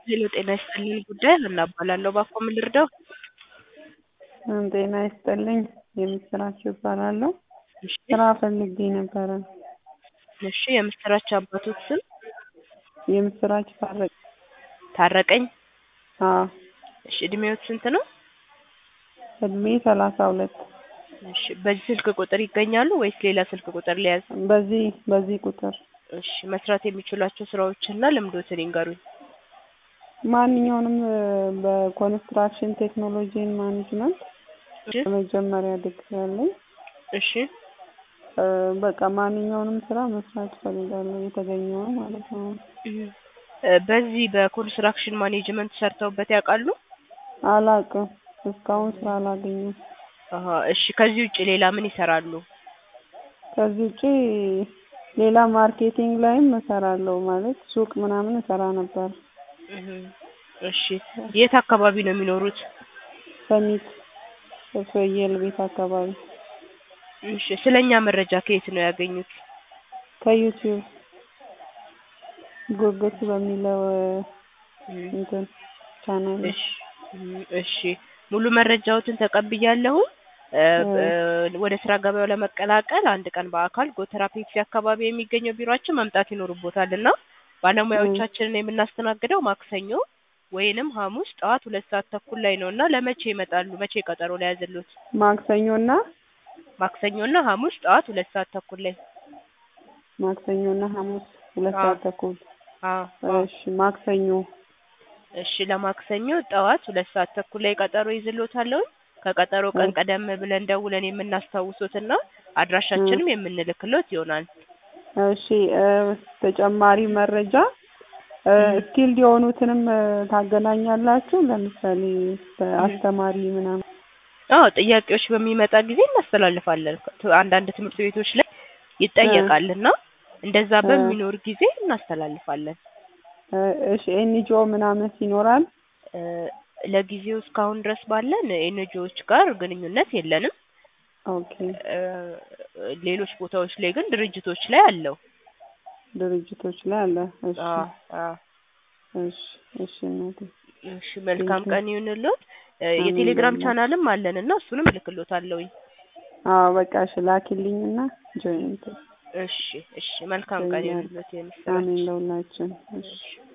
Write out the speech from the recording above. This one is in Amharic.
ሄሎ ጤና ይስጥልኝ ጉዳይ ሀና እባላለሁ። እባክዎ ምን ልርዳው? ጤና ይስጥልኝ የምስራች እባላለሁ። እሺ ስራ ፈልጌ ነበረ። እሺ የምስራች አባቶት ስም የምስራች ታረቅ ታረቀኝ። አዎ እሺ እድሜዎት ስንት ነው? እድሜ ሰላሳ ሁለት እሺ በዚህ ስልክ ቁጥር ይገኛሉ ወይስ ሌላ ስልክ ቁጥር ሊያዝ? በዚህ በዚህ ቁጥር እሺ መስራት የሚችሏቸው ስራዎችና ልምዶትን ይንገሩኝ። ማንኛውንም እ፣ በኮንስትራክሽን ቴክኖሎጂን ማኔጅመንት እሺ በመጀመሪያ ዲግሪ ያለኝ እሺ እ፣ በቃ ማንኛውንም ስራ መስራት እፈልጋለሁ የተገኘውን ማለት ነው። እ፣ በዚህ በኮንስትራክሽን ማኔጅመንት ሰርተውበት ያውቃሉ? አላውቅም እስካሁን ስራ አላገኘም። አሀ እሺ ከዚህ ውጭ ሌላ ምን ይሰራሉ? ከዚህ ውጪ ሌላ ማርኬቲንግ ላይም እሰራለሁ ማለት ሱቅ ምናምን እሰራ ነበር። እህ፣ እሺ የት አካባቢ ነው የሚኖሩት? ሰሚት ፍየል ቤት አካባቢ እሺ ስለኛ መረጃ ከየት ነው ያገኙት? ከዩቲዩብ ጉጉት በሚለው እህ፣ እንትን ቻናል እሺ እህ፣ እሺ ሙሉ መረጃዎትን ተቀብያለሁ። እ፣ እ፣ ወደ ስራ ገበያው ለመቀላቀል አንድ ቀን በአካል ጎተራ ፔፕሲ አካባቢ የሚገኘው ቢሮአችን መምጣት ይኖርቦታል እና ባለሙያዎቻችንን የምናስተናግደው ማክሰኞ ወይንም ሐሙስ ጠዋት ሁለት ሰዓት ተኩል ላይ ነው እና ለመቼ ይመጣሉ? መቼ ቀጠሮ ላይ ያዝሉት? ማክሰኞና ማክሰኞና ሐሙስ ጠዋት ሁለት ሰዓት ተኩል ላይ ማክሰኞና ሐሙስ ሁለት አዎ። ሰዓት ተኩል አዎ አዎ። እሺ ማክሰኞ እሺ ለማክሰኞ ጠዋት ሁለት ሰዓት ተኩል ላይ ቀጠሮ ይዝሎታለሁ። ከቀጠሮ ቀን እሺ። ቀደም ብለን ደውለን የምናስታውሶትና አድራሻችንም የምንልክሎት ይሆናል። እሺ እ፣ ተጨማሪ መረጃ እ፣ እህ። ስኪልድ የሆኑትንም እ፣ ታገናኛላችሁ ለምሳሌ በአስተማሪ ምናምን አዎ ጥያቄዎች በሚመጣ ጊዜ እናስተላልፋለን። ት- አንዳንድ ትምህርት ቤቶች ላይ ይጠየቃልና እንደዛ እ። በሚኖር ጊዜ እናስተላልፋለን። እ፣ እሺ ኤንጂኦ ምናምን ይኖራል? እ፣ ለጊዜው እስካሁን ድረስ ባለን ኤንጂኦዎች ጋር ግንኙነት የለንም። ኦኬ እ፣ ሌሎች ቦታዎች ላይ ግን ድርጅቶች ላይ አለው። ድርጅቶች ላይ አለ። እሺ አዎ አዎ። እሺ እሺ እናቴ እሺ መልካም ቴንኪው። ቀን ይሁንልዎት። እ፣ አሜን የቴሌግራም በእናትህ። ቻናልም አለን እና እሱንም እልክልዎታለሁኝ። አዎ በቃ እሺ ላኪልኝና ጆይንት እሺ እሺ መልካም ቀን ይገኛል። ይሁንልዎት። የምስራች አሜን ለሁላችን። እሺ እሺ